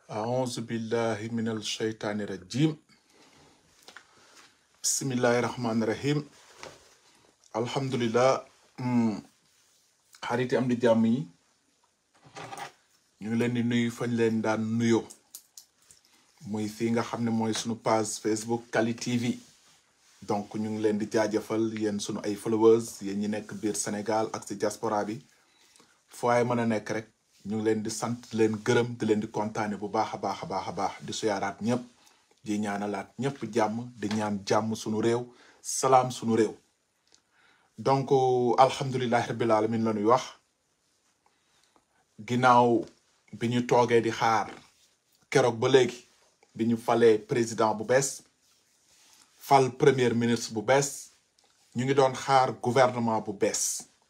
أعوذ بالله من الشيطان الرجيم بسم الله الرحمن الرحيم الحمد لله xarit yi am di jàmm yi ñu ngi leen di nuyu fañ leen daan nuyoo muy fii nga xam ne mooy sunu page Facebook Kali TV donc ñu ngi leen di jaajëfal yéen sunu ay followers yéen ñi nekk biir Sénégal ak ci diaspora bi foo ay mën a nekk rek ñu ngi leen di sant di leen gërëm di leen di kontaane bu baax a baax a baax a baax di suyaaraat ñëpp di ñaanalaat ñëpp jàmm di ñaan jàmm sunu réew salaam sunu réew donc alhamdulilahi rabbil alamin la ñuy wax ginnaaw bi ñu toogee di xaar keroog ba léegi bi ñu falee président bu bees fal premier ministre bu bees ñu ngi doon xaar gouvernement bu bees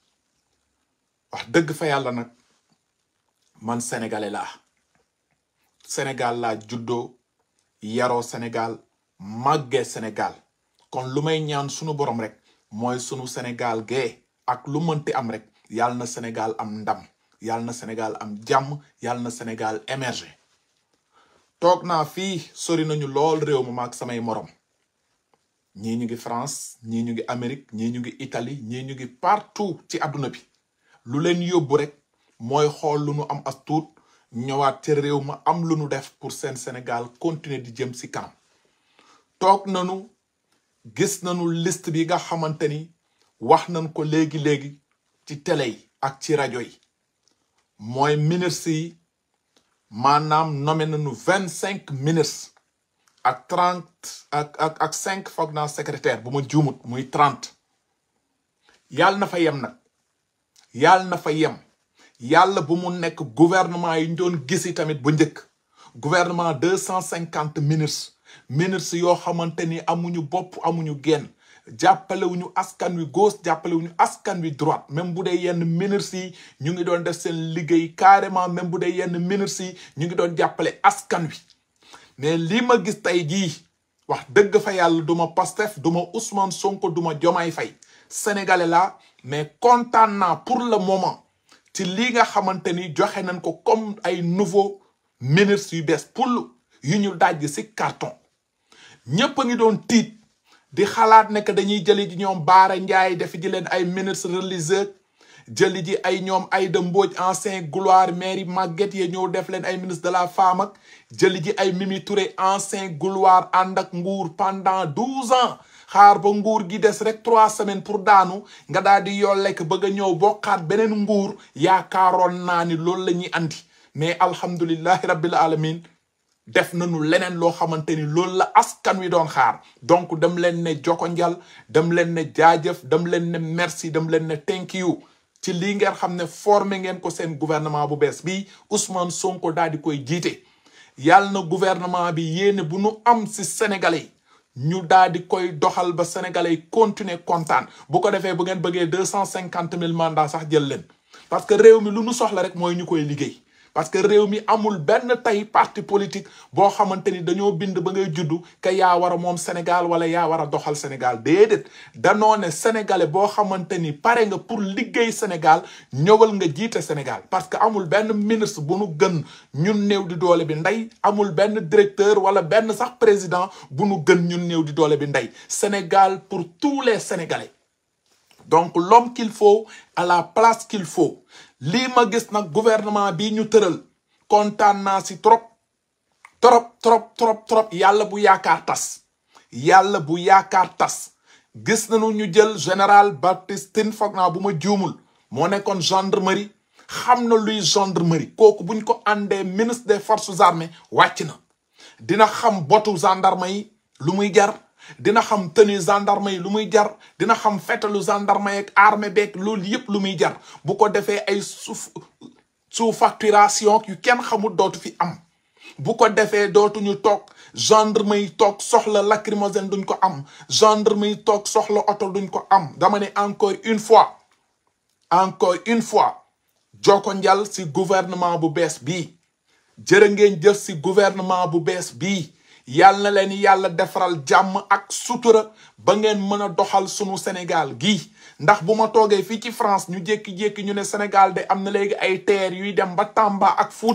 wax dëgg fa yàlla nag man sénégalais laa sénégal laa juddoo yaroo sénégal màggee sénégal kon lu may ñaan sunu borom rek mooy sunu sénégal gee ak lu mënti am rek yàlla na sénégal am ndam yàlla na sénégal am jàmm yàlla na sénégal émerger toog naa fii sori nañu lool réew ma maag samay morom ñii ñu ngi France ñii ñu ngi Amérique ñii ñu ngi Italie ñii ñu ngi partout ci àdduna bi lu leen yóbbu rek mooy xool lu nu am as tuut ñëwaat ci réew ma am lu nu def pour seen Sénégal continuer di jëm ci kanam toog nañu gis nañu liste bi nga xamante ni wax nañ ko léegi-léegi ci télé yi ak ci rajo yi mooy ministres yi maanaam nommé nañu vingt cinq ministres ak trente ak ak ak cinq foog naa secrétaire bu ma juumut muy trente yàlla na fa yem nag yàlla na fa yem yàlla bu mu nekk gouvernement yi ñu doon gisi tamit bu njëkk gouvernement deux cent cinquante ministres ministres yoo xamante ni amuñu bopp amuñu genn jàppalewuñu askan wi gauche jàppalewuñu askan wi droite même bu dee yenn ministres yi ñu ngi doon def seen liggéey carrément même bu dee yenn ministres yi ñu ngi doon jàppale askan wi mais lii ma gis tey jii wax dëgg fa yàlla duma Pastef duma Ousmane Sonko duma Diomaye Faye sénégalais la mais kontaan naa pour le moment ci lii nga xamante ni joxe nañ ko comme ay nouveau ministres yu bees pour yu ñu dajj ci carton ñépp a ngi doon tiit di xalaat ne que dañuy jëli ji ñoom Baara Ndiaye def ji leen ay ministre religieux jëli ji ay ñoom Aïda Mbodj ancien gloire mairie Maguette ye ñëw def leen ay ministre de la femme ak jëli ji ay Mimi Touré ancien gloire ànd ak nguur pendant douze ans xaar ba nguur gi des rek trois semaines pour daanu nga daal di yoo lekk bëgg a ñëw bokkaat beneen nguur yaakaaroon naa ni loolu la ñuy andi mais alhamdulillahi rabbil alamin def nañu leneen loo xamante ni loolu la askan wi doon xaar donc dem leen ne joko njal dem leen ne jaajëf dem leen ne merci dem leen ne thank you ci lii ngeen xam ne formé ngeen ko seen gouvernement bu bees bi Ousmane Sonko daal di koy jiite yàlla na gouvernement bi yéene bu nu am si sénégalais yi ñu daal di koy doxal ba sénégalais yi continuer kontaan bu ko defee bu ngeen bëggee deux cent cinquante mille mandats sax jël leen parce que réew mi lu nu soxla rek mooy ñu koy liggéey parce que réew mi amul benn tey parti politique boo xamante ni dañoo bind ba ngay juddu que yaa war a moom Sénégal wala yaa war a doxal Sénégal déedéet danoo ne sénégalais boo xamante ni pare nga pour liggéey Sénégal ñëwal nga jiite Sénégal parce que amul benn ministre bu nu gën ñun néew di doole bi ndey amul benn directeur wala benn sax président bu nu gën ñun néew di doole bi ndey Sénégal pour tous les Sénégalais donc l'homme qu'il faut à la place qu'il faut lii ma gis nag gouvernement bi ñu tëral kontaan naa si trop trop trop trop trop yàlla bu yaakaar tas yàlla bu yaakaar tas gis nañu ñu jël général Baptiste Tine foog naa bu ma juumul moo nekkoon gendarmerie xam na luy gendarmerie kooku buñ ko àndee ministre des forces armées wàcc na dina xam botu gendarme yi lu muy jar dina xam tenue gendarme yi lu muy jar dina xam fetalu gendarme yeeg armée beeg loolu yëpp lu muy jar bu ko defee ay suuf sous facturation yu kenn xamul dootu fi am bu ko defee dootuñu toog gendarme yi toog soxla lacrymogène duñ ko am gendarme yi toog soxla oto duñ ko am dama ne encore une fois encore une fois joko njal si gouvernement bu bees bii jërë ngeen jëf si gouvernement bu bees bii yàlla na leen yàlla defaral jàmm ak sutura ba ngeen mën a doxal sunu Sénégal gii ndax bu ma toogee fii ci France ñu jékki-jékki ñu ne Sénégal de am na léegi ay terre yuy dem ba Tamba ak Fuuta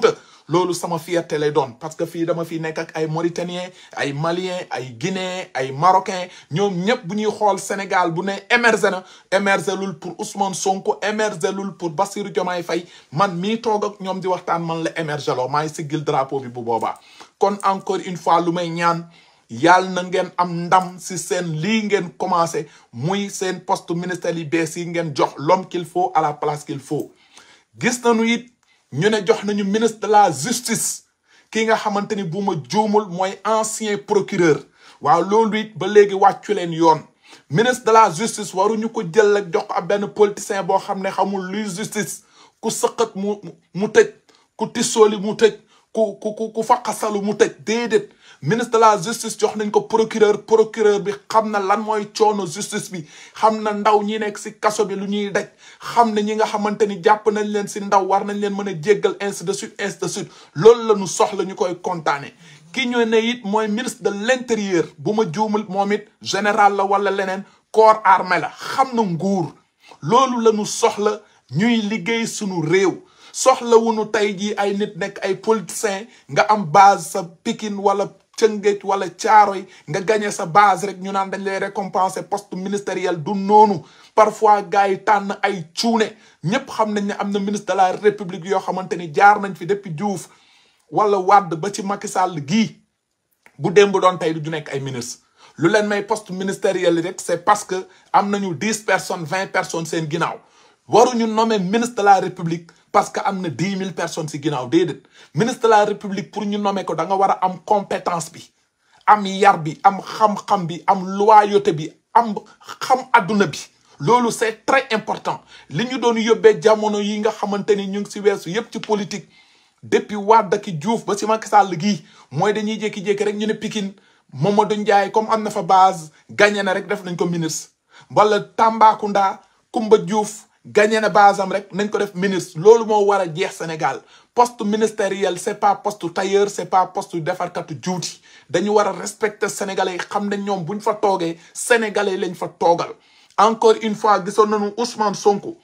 loolu sama fierté lay doon parce que fii dama fi nekk ak ay Mauritaniens ay Maliens ay Guinéens ay Marocains ñoom ñëpp bu ñuy xool Sénégal bu ne émergé na émergé lul pour Ousmane Sonko émergé lul pour Bassirou Diomaye Faye man mii toog ak ñoom di waxtaan man la émergé loo maay siggil drapeau bi bu boobaa kon encore une fois lu may ñaan yàlla na ngeen am ndam si seen lii ngeen commencé muy seen poste ministère yi bees yi ngeen jox l'homme qu'il faut à la place qu'il faut gis nañu it ñu ne jox nañu ministre de la justice ki nga xamante ni bu ma juumul mooy ancien procureur waaw loolu it ba léegi wàccu leen yoon ministre de la justice waruñu ko jël ak jox ko ab benn politicien boo xam ne xamul luy justice ku sëqat mu mu tëj ku tissooli mu tëj ku ku ku faqasalu mu tëj déedéet ministre de la justice jox nañ ko procureur procureur bi xam na lan mooy coono justice bi xam na ndaw ñi nekk si kaso bi lu ñuy daj xam na ñi nga xamante ni jàpp nañ leen si ndaw war nañ leen mën a jéggal ainsi de suite ainsi de suite loolu la ñu soxla ñu koy kontaane ki ñu ne it mooy ministre de l'intérieur bu ma juumul moom it général la wala leneen corps armé la xam na nguur loolu la ñu soxla ñuy liggéey sunu réew soxla wuñu tey jii ay nit nekk ay politiciens nga am base sa Pikine wala Tëngéej wala Caaroy nga gagné sa base rek ñu naan dañ lay récompenser poste ministériel du noonu parfois gars yi tànn ay cuune ñëpp xam nañ ne am na ministre de la république yoo xamante ni jaar nañ fi depuis Diouf wala Wade ba ci Macky Sall gii bu démb doon tey du nekk ay ministre lu leen may poste ministériel rek c'est parce que am nañu dix personnes vingt personnes seen ginnaaw waruñu nommer ministre de la république parce que am na dix mille personnes si ginnaaw déedéet ministre de la république pour ñu nommer ko da nga war a am compétence bi am yar bi am xam-xam bi am loyauté bi am xam adduna bi loolu c'est très important li ñu doon yóbbee jamono yi nga xamante ni ñu ngi si weesu yépp ci politique depuis Wade ki Diouf ba si Macky Sall gii mooy dañuy jékki-jékki rek ñu ne Pikine Mamadou Ndiaye comme am na fa base gagné na rek def nañ ko ministre wala Tambacounda Koumba Diouf gagné na base am rek nañ ko def ministre loolu moo war a jeex Sénégal poste ministériel c'est pas poste tailleur c'est pas poste defarkatu juuti dañu war a respecter sénégalais yi xam ne ñoom buñ fa toogee sénégalais lañ fa toogal encore une fois gisoon nañu Ousmane Sonko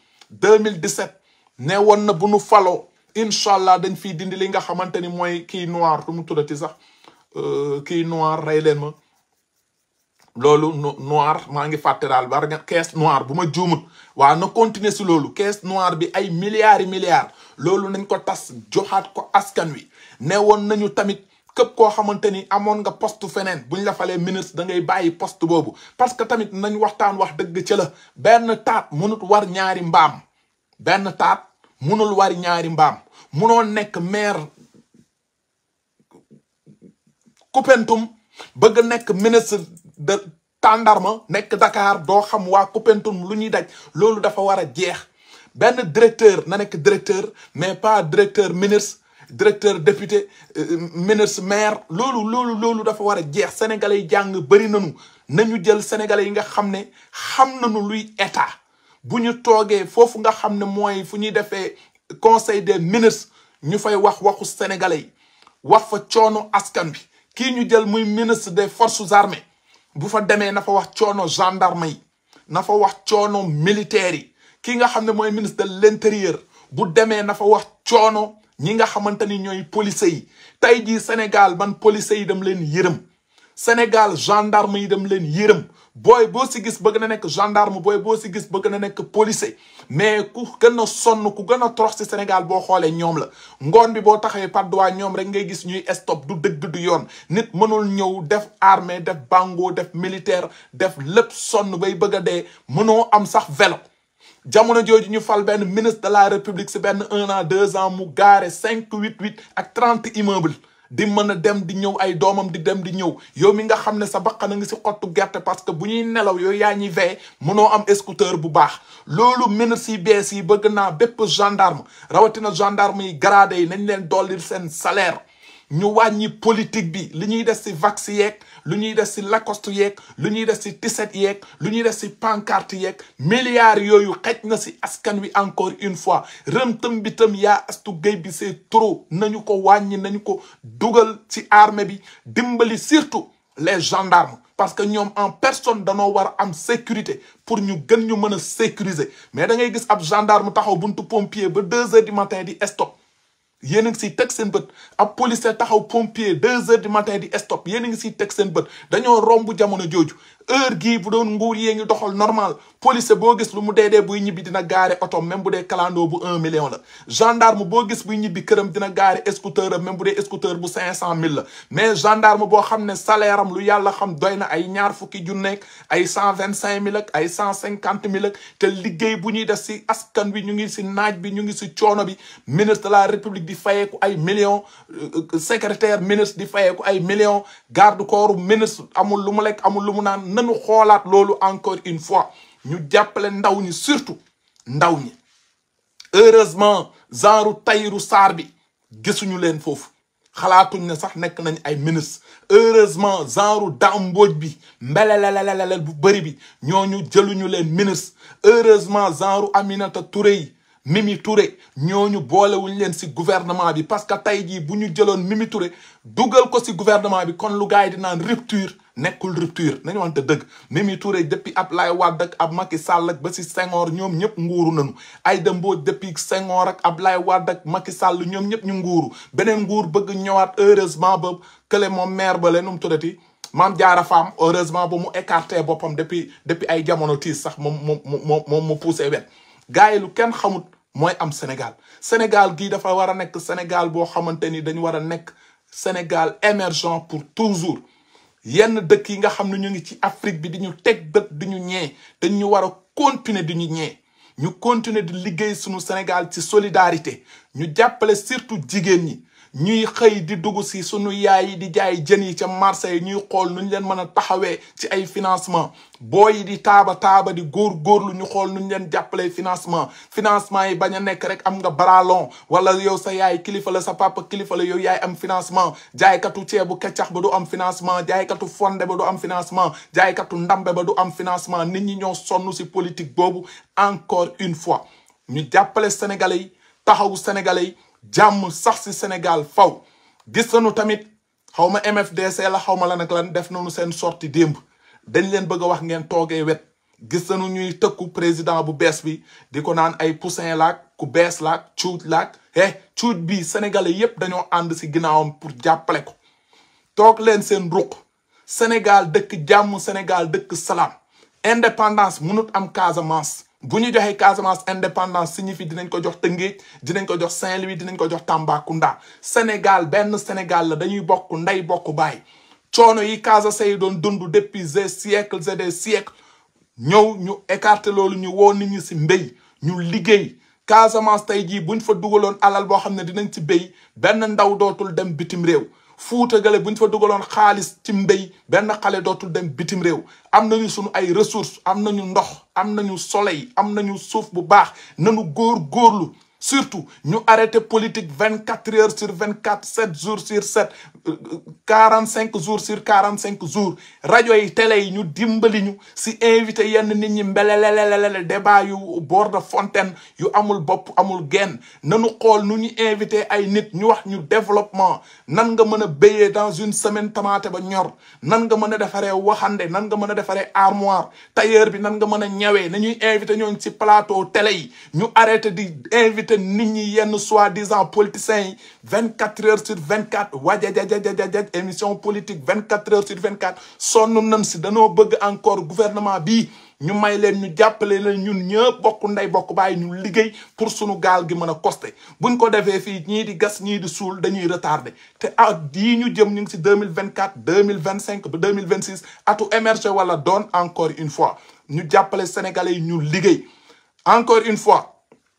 2017 ne woon na bu nu faloo incha allah dañ fiy dindi li nga xamante ni mooy kii noir lu mu tuddati sax kii noir rey leen ma loolu noir maa ngi fàtte daal war nga caisse noire bu ma juumut waa na continuer si loolu caisse noire bi ay milliards yi milliards loolu nañ ko tas joxaat ko askan wi ne woon nañu tamit képp koo xamante ni amoon nga poste feneen buñ la falee ministre da ngay bàyyi poste boobu parce que tamit nañ waxtaan wax dëgg ca la benn taat mënut war ñaari mbaam benn taat mënul war ñaari mbaam munoo nekk maire Koupentoum bëgg nekk ministre de tàndarma nekk Dakar doo xam waa Koupentoum lu ñuy daj loolu dafa war a jeex benn directeur na nekk directeur mais pas directeur ministre directeur député ministre maire loolu loolu loolu dafa war a jeex sénégalais yi jàng bëri nañu nañu jël sénégalais yi nga xam ne xam nañu luy état bu ñu toogee foofu nga xam ne mooy fu ñuy defee conseil des ministres ñu fay wax waxu sénégalais yi wax fa coono askan bi kii ñu jël muy ministre des forces armées bu fa demee na fa wax coono gendarme yi na fa wax coono militaire yi kii nga xam ne mooy ministre de l'intérieur bu demee na fa wax coono ñi nga xamante ni ñooy police yi tey jii Sénégal man police yi dem leen yërëm Sénégal gendarme yi dem leen yërëm booy boo si gis bëgg na nekk gendarme booy boo si gis bëgg na nekk policier mais ku gën a sonn ku gën a torox si Sénégal boo xoolee ñoom la ngoon bi boo taxawee padduwaa ñoom rek ngay gis ñuy stop du dëgg du yoon nit mënul ñëw def armée def bango def militaire def lépp sonn bay bëgg a dee mënoo am sax vélo jamono jooju ñu fal benn ministre de la république si benn un an deux ans mu gaare cinq huit huit ak trente immeubles di mën a dem di ñëw ay doomam di dem di ñëw yow mi nga xam ne sa baqana ngi si xottu gerte parce que bu ñuy nelaw yooyu yaa ñuy veye mënoo am scooter bu baax loolu ministre yi bees yi bëgg naa bépp gendarme rawatina gendarme yi gradé yi nañ leen dolli seen salaire ñu wàññi politique bi li ñuy def si vax yeeg lu ñuy def si lacoste yeeg lu ñuy def si tiset yeeg lu ñuy def si pancarte yeeg milliards yooyu xej na si askan wi encore une fois rëm-tëm bi tam yaa astu géy bi c'est trop nañu ko wàññi nañu ko dugal ci armée bi dimbali surtout les gendarmes parce que ñoom en personne danoo war a am sécurité pour ñu gën ñu mën a sécuriser mais da ngay gis ab gendarme taxaw buntu pompier ba deux heures du matin di stop yéen a ngi siy teg seen bët ab policier taxaw pompier deux heures du matin di stop yéen a ngi siy teg seen bët dañoo romb jamono jooju heure gii bu doon nguur yee ngi doxal normal policier boo gis lu mu dee dee buy ñibbi dina gaare oto même bu dee kalandoo bu un million la gendarme boo gis buy ñibbi këram dina gaare scooter am même bu dee scooter bu cinq cent mille la mais gendarme boo xam ne salaire am lu yàlla xam doy na ay ñaar fukki junneeg ay cent vingt cinq mille ak ay cent cinquante mille ak te liggéey bu ñuy def si askan bi ñu ngi si naaj bi ñu ngi si coono bi ministre de la république di fayeeku ay millions secrétaire ministre di fayeeku ay millions garde corps ministre amul lu mu lekk amul lu mu naan nanu xoolaat loolu encore une fois ñu jàppale ndaw ñi surtout ndaw ñi heureusement genre Tahirou Sarr bi gisuñu leen foofu xalaatuñ ne sax nekk nañ ay ministre heureusement genre Dame Mbodj bi mbelelelelelel bu bëri bi ñooñu jëluñu leen ministre heureusement genre Aminata Touré yi Mimi Touré ñooñu boolewuñ leen si gouvernement bi parce que tey jii bu ñu jëloon Mimi Touré dugal ko si gouvernement bi kon lu gars yi di naan rupture nekkul rupture nañu wante dëgg Mimi Touré depuis Ablaye Wade ak ab Macky Sall ak ba si Senghor ñoom ñëpp nguuru nañu Aïda Mbodj depuis Senghor ak Ablaye Wade ak Macky Sall ñoom ñëpp ñu nguuru beneen nguur bëgg ñëwaat heureusement ba kële moom maire ba leen nu mu tuddati maam jaara faam heureusement ba mu écarté boppam depuis depuis ay jamono tiis sax moom moom moom moom mu poussé wet gars yi lu kenn xamut mooy am Sénégal Sénégal gii dafa war a nekk Sénégal boo xamante ni dañu war a nekk Sénégal émergent pour toujours yenn dëkk yi nga xam ne ñu ngi ci Afrique bi di ñu teg bët di ñu ñee dañ ñu war a continuer di ñu ñee ñu continuer di liggéey suñu Sénégal ci solidarité ñu jàppale surtout jigéen ñi ñuy xëy di dugg si sunu yaay yi di jaay jën yi ca marché yi ñuy xool nu ñu leen mën a taxawee ci ay financement booy yi di taaba taaba di góor góorlu ñu xool nu ñu leen jàppalee financement financement yi bañ a nekk rek am nga baralon wala yow sa yaay kilifa la sa papa kilifa la yow yaay am financement jaaykatu ceebu keccax ba du am financement jaaykatu fonde ba du am financement jaaykatu ndambe ba du am financement nit ñi ñoo sonn si politique boobu encore une fois ñu jàppale sénégalais yi taxawu sénégalais yi jàmm sax si Sénégal faw gis nañu tamit xaw ma MFDC la xaw ma la nag lan def nañu seen sorti démb dañ leen bëgg a wax ngeen toogee wet gis nañu ñuy tëkku président bu bees bi di ko naan ay poussin laak ku bees laak cuuj laak eh cuuj bi sénégalais yépp dañoo ànd si ginnaawam pour jàppale ko toog leen seen ruq Sénégal dëkk jàmm Sénégal dëkk salaam indépendance mënut am Casamance bu ñu joxee Casamance indépendance signifie dinañ ko jox Tëngéej dinañ ko jox Saint-Louis dinañ ko jox Tambacounda Sénégal benn Sénégal la dañuy bokk ndey bokk baay coono yi Casa say doon dund depuis des siècles et des siècles ñëw ñu écarter loolu ñu woo nit ñi si mbéy ñu liggéey Casamance tey jii buñ fa dugaloon alal boo xam ne dinañ ci béy benn ndaw dootul dem bitim réew fuuta gale buñ fa dugaloon xaalis ci mbéy benn xale dootul dem bitim réew am nañu sunu ay ressources am nañu ndox am nañu soleil am nañu suuf bu baax nanu góor góorlu surtout ñu arrêté politique vingt quatre heures sur vingt quatre sept jours sur sept quarante cinq jours sur quarante cinq jours rajo yi télé yi ñu dimbali ñu si invité yenn nit ñi mbelelelelele débat yu bord de fontaine yu amul bopp amul genn nanu xool nu ñu invité ay nit ñu wax ñu développement nan nga mën a béyee dans une semaine tamaate ba ñor nan nga mën a defaree waxande nan nga mën a defaree armoire tailleur bi nan nga mën a ñawee nañuy invité ñooñu si plateau télé yi ñu arrêté di invité nit ñi yenn soi-disant politiciens yi vingt quatre heures sur vingt quatre wajajajajajaj émission politique vingt quatre heures sur vingt quatre sonn nañ si danoo bëgg encore gouvernement bii ñu may leen ñu jàppale leen ñun ñëpp bokk ndey bokk bàyyi ñu liggéey pour sunu gaal gi mën a costé buñ ko defee fii ñii di gas ñii di suul dañuy retardé te at yii ñu jëm ñu ngi si deux mille vingt quatre deux mille vingt cinq ba deux mille vingt six atu émergé wala doon encore une fois ñu jàppale sénégalais yi ñu liggéey encore une fois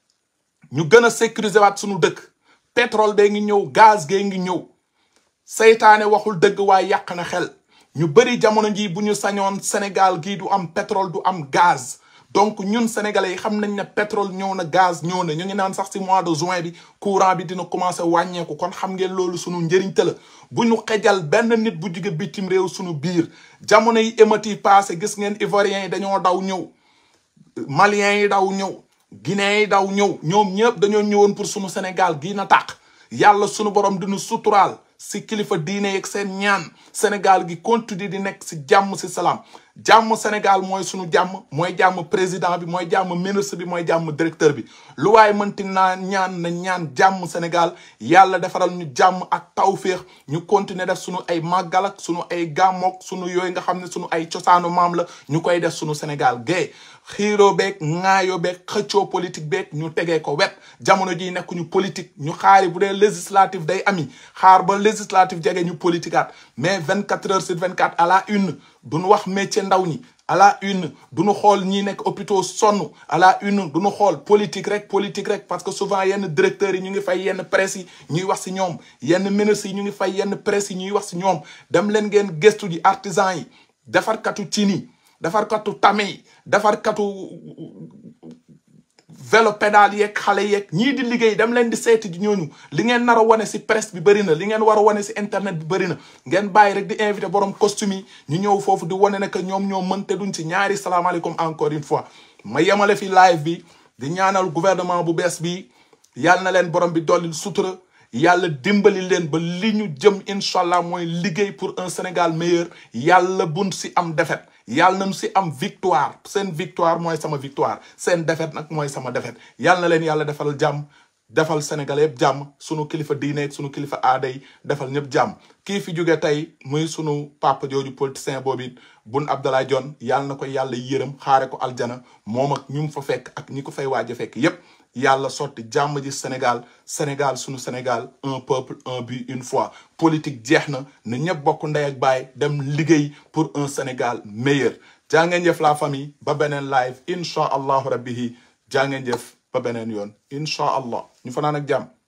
ñu gën a sécuriser waat suñu dëkk pétrole bee ngi ñëw gaz gee ngi ñëw seytaane waxul dëgg waaye yàq na xel ñu bëri jamono jii bu ñu sañoon Sénégal gii du am pétrole du am gaz donc ñun sénégalais yi xam nañ ne pétrole ñëw na gaz ñëw na ñu ngi naan sax ci mois de juin bi courant bi dina commencé wàññeeku kon xam ngeen loolu sunu njëriñ te la bu ñu xejal benn nit bu jóge bitim réew sunu biir jamono yi émeutes yi passé gis ngeen ivoiriens yi dañoo daw ñëw maliens yi daw ñëw guinéens yi daw ñëw ñoom ñëpp dañoo ñëwoon pour sunu Sénégal gii na tàq yàlla sunu borom dinu suturaal si kilifa diine yeeg seen ñaan Sénégal gi continue di nekk si jàmm si salaam jàmm Sénégal mooy sunu jàmm mooy jàmm président bi mooy jàmm ministre bi mooy jàmm directeur bi lu waaye mënti naa ñaan na ñaan jàmm Sénégal yàlla defaral ñu jàmm ak tawféex ñu continuer def sunu ay màggal ak sunu ay gàmmook sunu yooyu nga xam ne sunu ay cosaanu maam la ñu koy def sunu Sénégal gay xiiroo beeg ŋaayoo beeg xëccoo politique beeg ñu tegee ko wet jamono ji nekk ñu politique ñu xaari bu dee législative day ami xaar ba législative jege ñu politikaat mais vingt quatre heures sur vingt quatre à la une duñu wax métier ndaw ñi à la une duñu xool ñi nekk hôpitaux sonn à la une duñu xool politique rek politique rek parce que souvent yenn directeurs yi ñu ngi fay yenn presse yi ñuy wax si ñoom yenn ministres yi ñu ngi fay yenn presse yi ñuy wax si ñoom dem leen ngeen gëstu ji artisan yi defarkatu cin yi defarkatu tame yi defarkatu vélo pédale yeeg xale yeeg ñii di liggéey dem leen di seeti ji ñooñu li ngeen nar a wane si presse bi bëri na li ngeen war a wane si internet bi bëri na ngeen bàyyi rek di invité borom costume yi ñu ñëw foofu di wane ne que ñoom ñoo mënte duñ si ñaari salaamaaleykum encore une fois ma yemale fi live bi di ñaanal gouvernement bu bees bi yàlla na leen borom bi dolli sutura yàlla dimbali leen ba li ñu jëm incha allah mooy liggéey pour un Sénégal meilleur yàlla bun si am défaite yàlla nañu si am victoire seen victoire mooy sama victoire seen défaite nag mooy sama défaite yàlla na leen yàlla defal jàmm defal Sénégal yëpp jàmm sunu kilifa diine sunu kilifa aada yi defal ñëpp jàmm kii fi jóge tey muy sunu papa jooju politicien boobu it Boun Abdallah Dionne yàlla na ko yàlla yërëm xaare ko aljana moom ak ñu mu fa fekk ak ñi ko fay waaj a fekk yépp yàlla sotti jàmm ji Sénégal Sénégal sunu Sénégal un peuple un but une foi politique jeex na na ñëpp bokk ndey ak baay dem liggéey pour un Sénégal meilleur jaa ngeen jëf la famille ba beneen live incha allahu rabbihi jaa ngeen jëf ba beneen yoon incha allah ñu fanaan ak jàmm